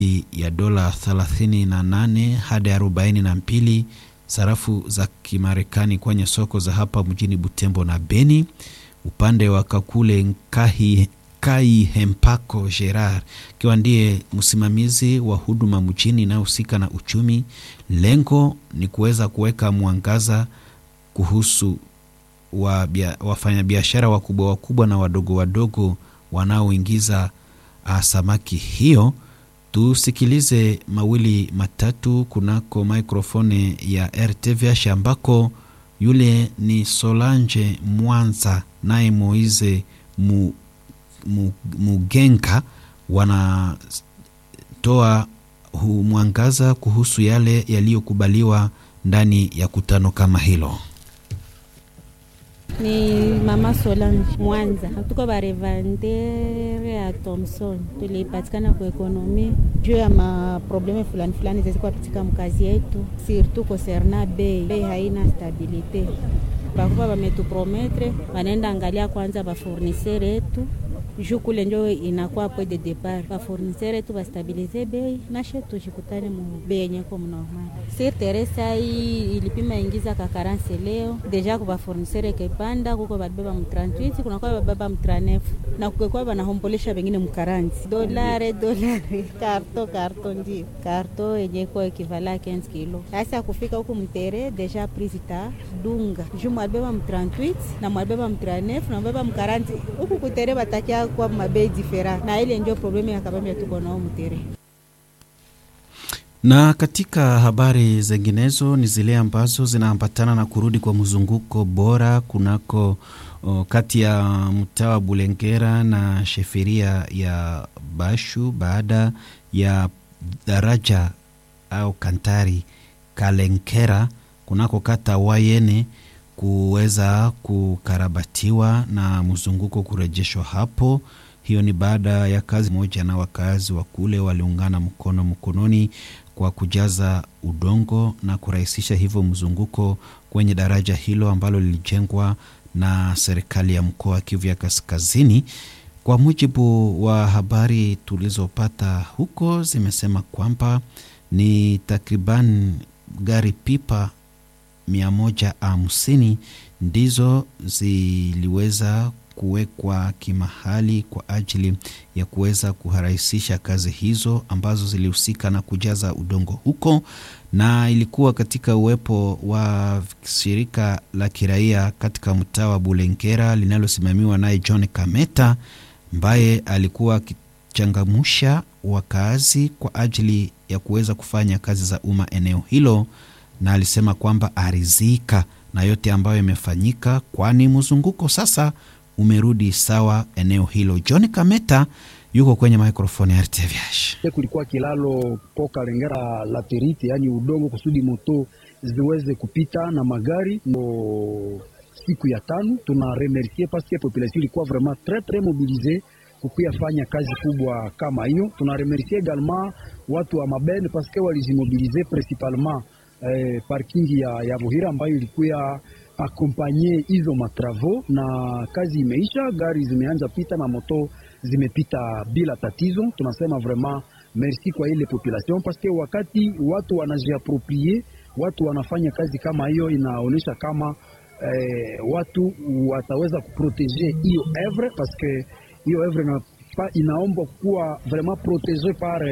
ya dola 38 hadi 42 sarafu za Kimarekani kwenye soko za hapa mjini Butembo na Beni. Upande wa Kakule Nkahi Kai Hempako Gerard akiwa ndiye msimamizi wa huduma mjini inayohusika na uchumi. Lengo ni kuweza kuweka mwangaza kuhusu wa wafanyabiashara wakubwa wakubwa na wadogo wadogo wanaoingiza samaki hiyo. Tusikilize mawili matatu kunako maikrofoni ya RTVH ambako yule ni Solange Mwanza naye Moize mu, mu, Mugenga wanatoa mwangaza kuhusu yale yaliyokubaliwa ndani ya kutano kama hilo. Ni mama Solange Mwanza, tuko barevandere ya Thomson, tulipatikana kwa ekonomi juu ya maprobleme fulani fulani zazikuwa katika mkazi yetu, surtout concerna bei. Bei haina stabilite, bakuwa bametuprometre banaenda angalia kwanza bafournisere yetu juu kule njo inakuwa point de depart, bafournisere yetu bastabilize bei nashe tushikutane mu bei yenye ko mnormal. Sir Teresa hii ilipima ingiza ka karanse leo deja kwa bafournisere kepanda kuko babeba mu 38 kuna kwa babeba mu 39 na kukekuwa banahombolesha bengine mu 40 dolare dolare karto karto ndio karto yenye ko ekivala 15 kilo. Sasa kufika huku mtere deja prise ta dunga juu mwabeba mu 38 na mwabeba mu 39 na mwabeba mu 40 huku kutere batakia kwa mabei difera na ile ndio probleme ya kabambi tuko nao mtere. Na katika habari zinginezo ni zile ambazo zinaambatana na kurudi kwa mzunguko bora kunako o, kati ya mtaa wa Bulengera na sheferia ya Bashu baada ya daraja au kantari Kalenkera kunako kata Wayene kuweza kukarabatiwa na mzunguko kurejeshwa hapo. Hiyo ni baada ya kazi moja na wakazi wa kule waliungana mkono mkononi kwa kujaza udongo na kurahisisha hivyo mzunguko kwenye daraja hilo ambalo lilijengwa na serikali ya mkoa wa Kivu ya Kaskazini. Kwa mujibu wa habari tulizopata huko, zimesema kwamba ni takriban gari pipa mia moja hamsini ndizo ziliweza kuwekwa kimahali kwa ajili ya kuweza kurahisisha kazi hizo ambazo zilihusika na kujaza udongo huko, na ilikuwa katika uwepo wa shirika la kiraia katika mtaa wa Bulengera linalosimamiwa naye John Kameta ambaye alikuwa akichangamusha wakazi kwa ajili ya kuweza kufanya kazi za umma eneo hilo, na alisema kwamba arizika na yote ambayo imefanyika, kwani mzunguko sasa umerudi sawa eneo hilo. John Kameta yuko kwenye mikrofoni ya RTVH. Kulikuwa kilalo poka lengera laterite, yani udongo kusudi moto ziweze kupita na magari no siku ya tano. Tuna remercier parce que population ilikuwa vraiment très très mobilisée kukuya fanya kazi kubwa kama hiyo. Tuna remercier également watu wa mabene parce que walijimobilize principalement eh, parking ya, ya Buhira ambayo ilikuya akompanye hizo matravo na kazi imeisha, gari zimeanza pita na moto zimepita bila tatizo. Tunasema vraiment merci kwa ile population parce que wakati watu wanajiaproprie, watu wanafanya kazi kama hiyo, inaonyesha kama eh, watu wataweza kuprotege hiyo evre parce que hiyo evre ina, inaomba kuwa vraiment protege par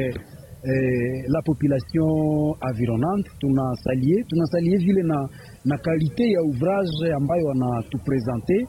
Eh, la population environnante tunasalie tunasalie vile na, na kalite ya ouvrage ambayo wanatupresente.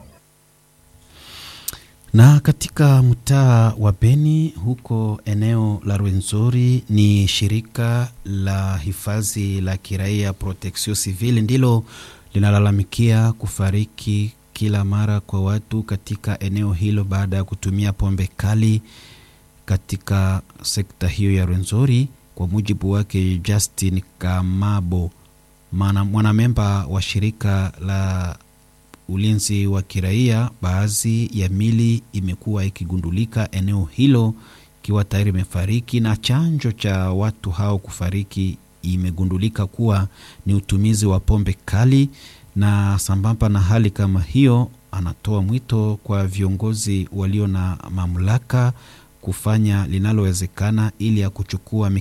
Na katika mtaa wa Beni huko eneo la Rwenzori, ni shirika la hifadhi la kiraia Protection Civile ndilo linalalamikia kufariki kila mara kwa watu katika eneo hilo baada ya kutumia pombe kali katika sekta hiyo ya Rwenzori. Kwa mujibu wake Justin Kamabo, mwanamemba wa shirika la ulinzi wa kiraia, baadhi ya mili imekuwa ikigundulika eneo hilo ikiwa tayari imefariki, na chanjo cha watu hao kufariki imegundulika kuwa ni utumizi wa pombe kali. Na sambamba na hali kama hiyo, anatoa mwito kwa viongozi walio na mamlaka kufanya linalowezekana ili ya kuchukua